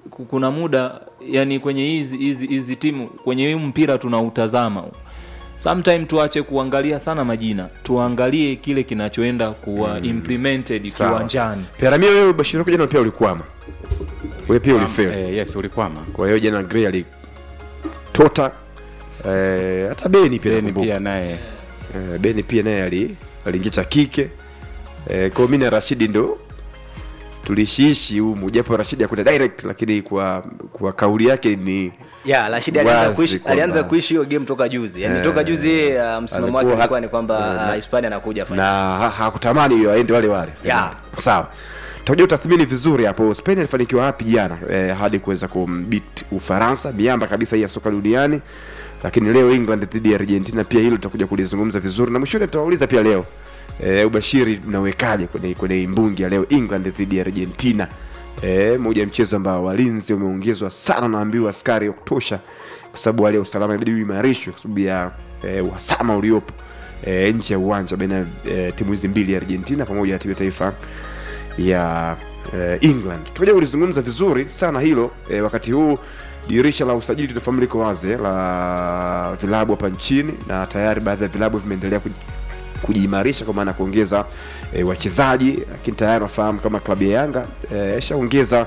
ku- kuna muda yani kwenye hizi hizi hizi timu kwenye hii mpira tunautazama sometime tuache kuangalia sana majina tuangalie kile kinachoenda kuwa implemented Sawa. kiwanjani Peramio, wewe bashiri wako jana pia ulikwama, wewe pia ulifeli. eh, yes ulikwama Kwa hiyo jana Gray alitota eh, hata Beni pia Beni nakumbuka. pia naye Eh, Beni pia naye ali aliingia cha kike eh, kwa mimi na Rashidi ndo tulishiishi humu, japo Rashidi hakwenda direct, lakini kwa kwa kauli yake ni ya Rashid alianza Wazi kuishi kwamba- alianza kuishi hiyo game toka juzi yani Eh, toka juzi yeye, uh, msimamo wake alikuwa ulikuwa hat- ni kwamba eh, uh, na- Hispania anakuja na final ha- hakutamani hiyo aende wale wale Ya. sawa tutakuja utathmini vizuri hapo Spain alifanikiwa wapi jana eh, hadi kuweza kumbit Ufaransa miamba kabisa hii ya soka duniani lakini leo England dhidi ya Argentina pia hilo tutakuja kulizungumza vizuri na mwishoni tutawauliza pia leo eh, ubashiri mnawekaje kwenye kwenye imbungi ya leo England dhidi ya Argentina eh, moja ya mchezo ambao walinzi wameongezwa sana naambiwa askari wa kutosha kwa sababu hali ya usalama inabidi uimarishwe kwa sababu ya eh, uhasama uliopo eh, nje ya uwanja baina ya eh, timu hizi mbili ya Argentina pamoja na timu ya taifa ya eh, England. Tutakuja kulizungumza vizuri sana hilo eh, wakati huu dirisha la usajili tunafahamu liko wazi eh, la vilabu hapa nchini na tayari baadhi ya vilabu vimeendelea kuj- kujiimarisha kwa maana ya kuongeza e, wachezaji lakini tayari nafahamu kama klabu ya Yanga eh, ishaongeza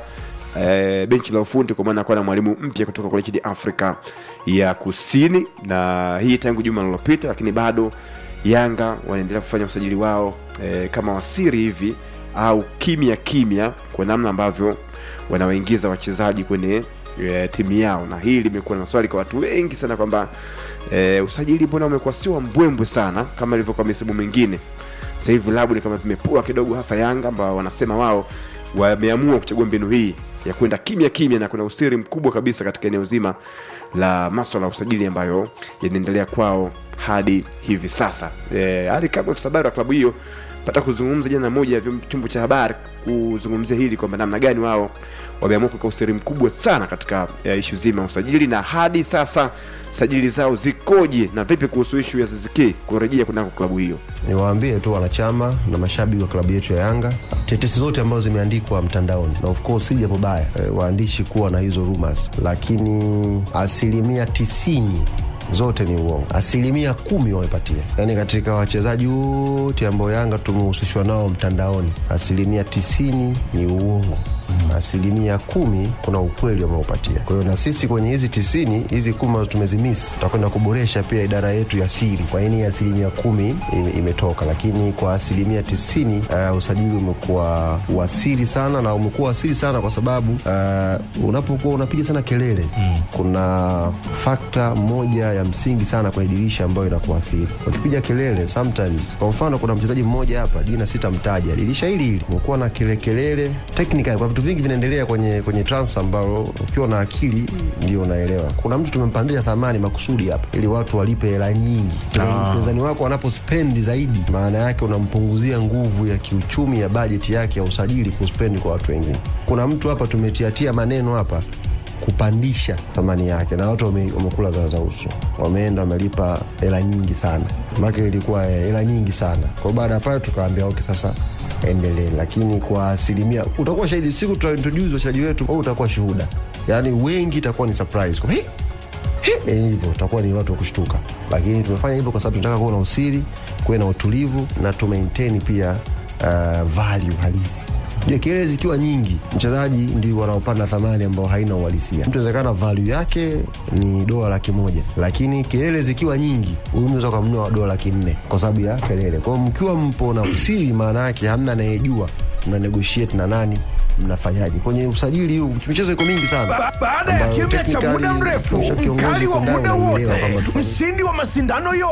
e, benchi la ufundi kwa maana ya kuwa na mwalimu mpya kutoka kule nchini Afrika ya Kusini, na hii tangu juma lililopita, lakini bado Yanga wanaendelea kufanya usajili wao e, kama wasiri hivi au kimya kimya, kwa namna ambavyo wanawaingiza wachezaji kwenye e, timu yao, na hii limekuwa na maswali kwa watu wengi sana kwamba e, usajili mbona umekuwa sio wa mbwembwe sana kama ilivyokuwa misimu mingine. Sasa hivi vilabu ni kama vimepua kidogo, hasa Yanga ambao wanasema wao wameamua kuchagua mbinu hii ya kwenda kimya kimya, na kuna usiri mkubwa kabisa katika eneo zima la maswala ya usajili ambayo yanaendelea kwao hadi hivi sasa. E, hali kama afisa habari wa klabu hiyo pata kuzungumza jana moja ya vyom- chombo cha habari kuzungumzia hili kwamba namna gani wao wameamua kuweka usiri mkubwa sana katika e, ishu zima ya usajili, na hadi sasa sajili zao zikoje na vipi kuhusu ishu ya Ziziki kurejea kunako klabu hiyo. niwaambie tu wanachama na mashabiki wa klabu yetu ya Yanga, tetesi zote ambazo zimeandikwa mtandaoni, na of course si jambo baya e, waandishi kuwa na hizo rumors, lakini asilimia tisini zote ni uongo, asilimia kumi wamepatia. Yaani katika wachezaji wote ambao Yanga tumehusishwa nao mtandaoni, asilimia tisini ni uongo asilimia kumi kuna ukweli wameupatia. Kwa hiyo na sisi kwenye hizi tisini hizi kumi ambazo tumezimisi, tutakwenda kuboresha pia idara yetu ya siri. Kwa nini asilimia kumi ime, imetoka, lakini kwa asilimia tisini uh, usajili umekuwa wasiri sana, na umekuwa wasiri sana kwa sababu uh, unapokuwa unapiga sana kelele mm. kuna fakta moja ya msingi sana kwenye dirisha ambayo inakuathiri ukipiga kelele sometimes. Kwa mfano kuna mchezaji mmoja hapa, jina sitamtaja, dirisha hili hili umekuwa na kelele kelele technical, kwa vitu vingi vinaendelea kwenye kwenye transfer ambalo ukiwa na akili ndio unaelewa. Kuna mtu tumempandisha thamani makusudi hapa ili watu walipe hela nyingi. Mpinzani wako anapospendi zaidi, maana yake unampunguzia nguvu ya kiuchumi ya bajeti yake ya usajili kuspendi kwa watu wengine. Kuna mtu hapa tumetiatia maneno hapa kupandisha thamani yake na watu wame- wamekula za za uso, wameenda wamelipa hela nyingi sana, make ilikuwa eh, hela nyingi sana. Kwa hiyo baada ya pale tukaambia okay, sasa endelee, lakini kwa asilimia utakuwa shahidi siku tutaintroduce wachezaji wetu, au utakuwa shuhuda, yaani wengi itakuwa ni surprise kwa "Hey, Eh, hivyo utakuwa ni watu wa kushtuka, lakini tumefanya hivyo kwa sababu tunataka kuwa na usiri, kuwe na utulivu na tu maintain pia uh, value halisi. Je, kelele zikiwa nyingi, mchezaji ndio wanaopanda thamani ambao haina uhalisia. Mtu inawezekana value yake ni dola laki moja, lakini kelele zikiwa nyingi, huyu mnaweza ukamnunua dola laki nne kwa sababu ya kelele. Kwa hiyo mkiwa mpo na usiri, maana yake hamna anayejua mna negotiate na nani mnafanyaje kwenye usajili huu. Michezo iko mingi sana Ba- baada ya ambayo kimya cha technically muda mrefu, ukisha kiongozi mkali wa uko ndani muda unaelewa wote, kwamba tuko- mshindi wa mashindano yote